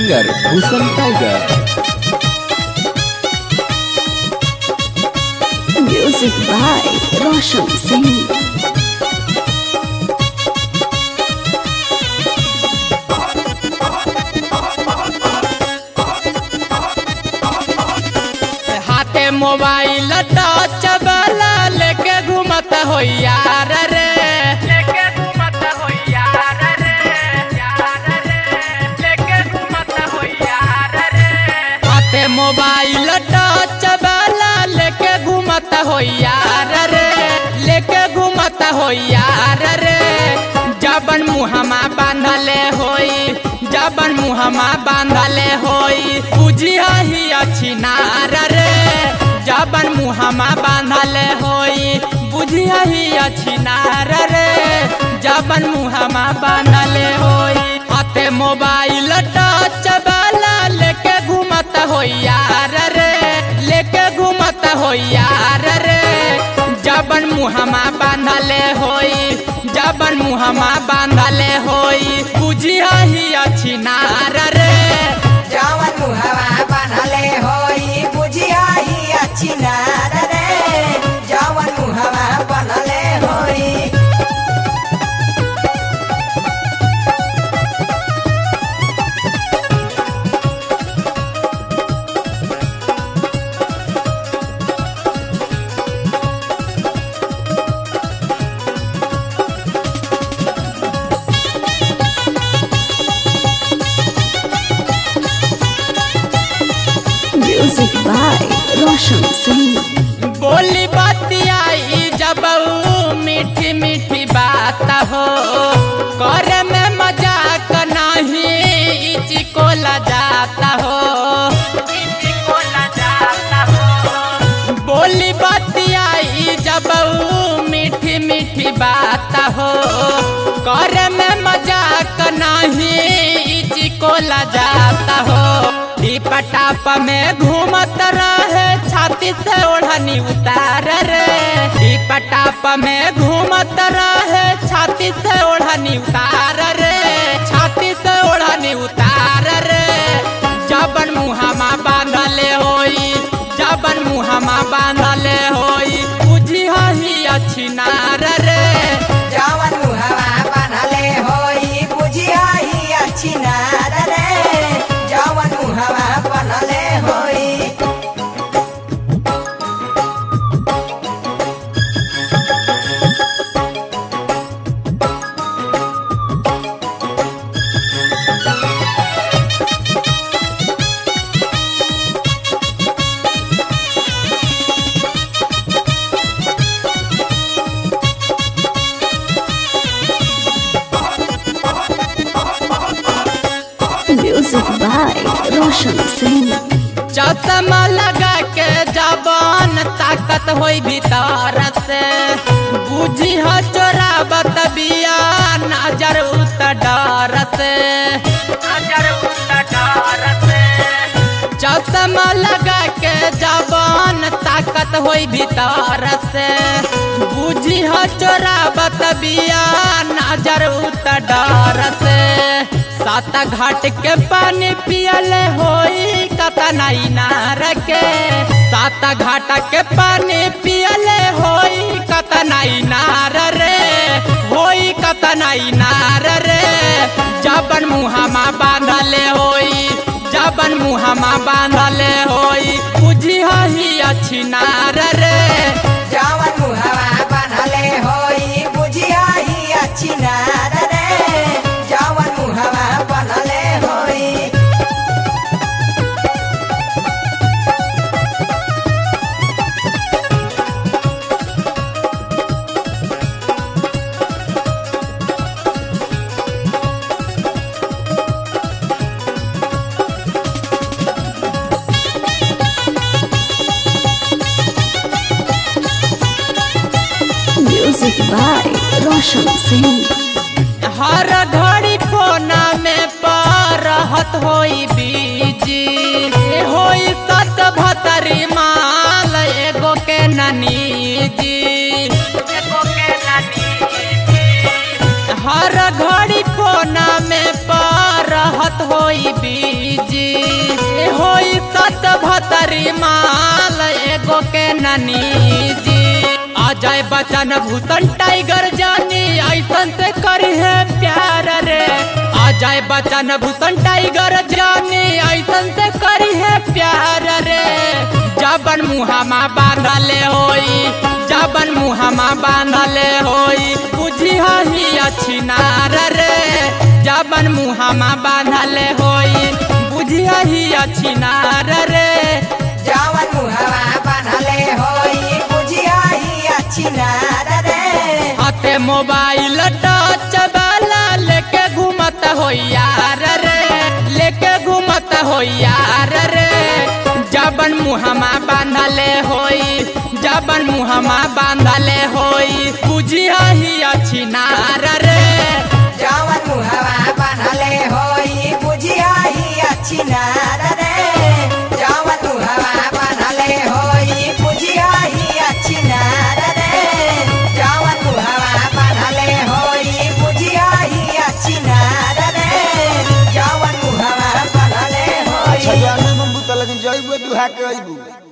Singer Bhushan tiger Music by Roshan Singh. हाथे mobile touch वाला लेके घूमत हो यार रे लेके घूमत हो यार रे यार रे लेके घूमत हो यार रे हाथे मोबाइल टच वाला लेके घूमत हो यार रे लेके घूमत हो यार रे जबन मुहमा बांधले होई जबन मुहमा बांधले होई बुझिया ही अच्छी नार रे जबन मुहमा बांधले होई बुझिया ही अच्छी नार रे जबन मुहमा बांधले होई हाथे मोबाइल टच वाला लेके घूमत हो यार रे लेके घूमत हो यार रे जबन मुहमा बांधले होई जबन मुहमा बांधले होई बुझिया ही अच्छी नार रे जवन मुहवा बनले होई बुझिया ही अच्छी नार रे जवन मुहवा बनले होई Music by Roshan Singh. बोली बतियाई जब ऊ मीठी मीठी बात हो करे में मजाक नहीं इची को जाता हो इची को जाता हो बोली बतियाई जब ऊ मीठी मीठी बात हो करे में मजाक नहीं इची को जाता हो पटाप में घूमत रहे छाती से ओढ़नी उतार रे पटाप में घूमत रहे छाती से ओढ़नी उतार रे छाती से ओढ़नी उतार रे जबन मुहामा बांधले होई जबन मुहामा बांधले होई बुझिया ही अच्छी नार रे जवन मुहवा बनले होई बुझिया ही अच्छी नार रे जवन मुहवा बनले होई Music by Roshan Singh. चश्मा लगा के जबान ताकत होई भीतर से बुझी हो चोराबत बिया नजर उतर डर से नजर उतर डर से चश्मा लगा के जबान ताकत होई भीतर से बुझी हो चोराबत बिया नजर उतर डर से सात घाट के पानी पियले होई कतना इनार के सात घाट के पानी पियले होई कतना इनार रे होई कतना इनार रे जबन मुहामा बांधले होई जबन मुहामा बांधले होई बुझिया ही अच्छी नार रे जवन मुहवा बनले होई बुझिया ही अच्छी नार रे जवन मुहवा बनले होई Music by Roshan Singh. हर घड़ी कोना में परहत होई बीजी होई सत भतरी माल एगो के ननी जी एगो के ननी हर घड़ी कोना में परहत होई बीजी सत भतरी माल एगो के ननी जी अजय बच्चन भूषण टाइगर जानी ऐसन से करी है प्यार रे अजय बच्चन भूषण टाइगर जानी ऐसन से करी है प्यार रे जबन मुहामा बांधले होई जबन मुहामा बांधले होई बुझी ही अच्छी नार रे जबन मुहामा बांधले होई बुझी ही अच्छी नार रे जवन मुहवा बनले होई बुझिया ही अच्छी नार रे हाथे मोबाइल टच वाला लेके घूमत हो यार रे लेके घूमत हो यार रे जबन मुहमा बांधले होई जबन मुहमा बांधले होई बुझिया ही अच्छी नार रे जवन मुहवा बनले होई बुझिया ही अच्छी नार रे जवन मुहवा बनले होई बुझिया ही अच्छी नार रे जवन मुहवा बनले होई बुझिया ही अच्छी नार रे जवन मुहवा बनले होई अच्छा जाने में बुतल लेकिन जइबे दुहा के अइबू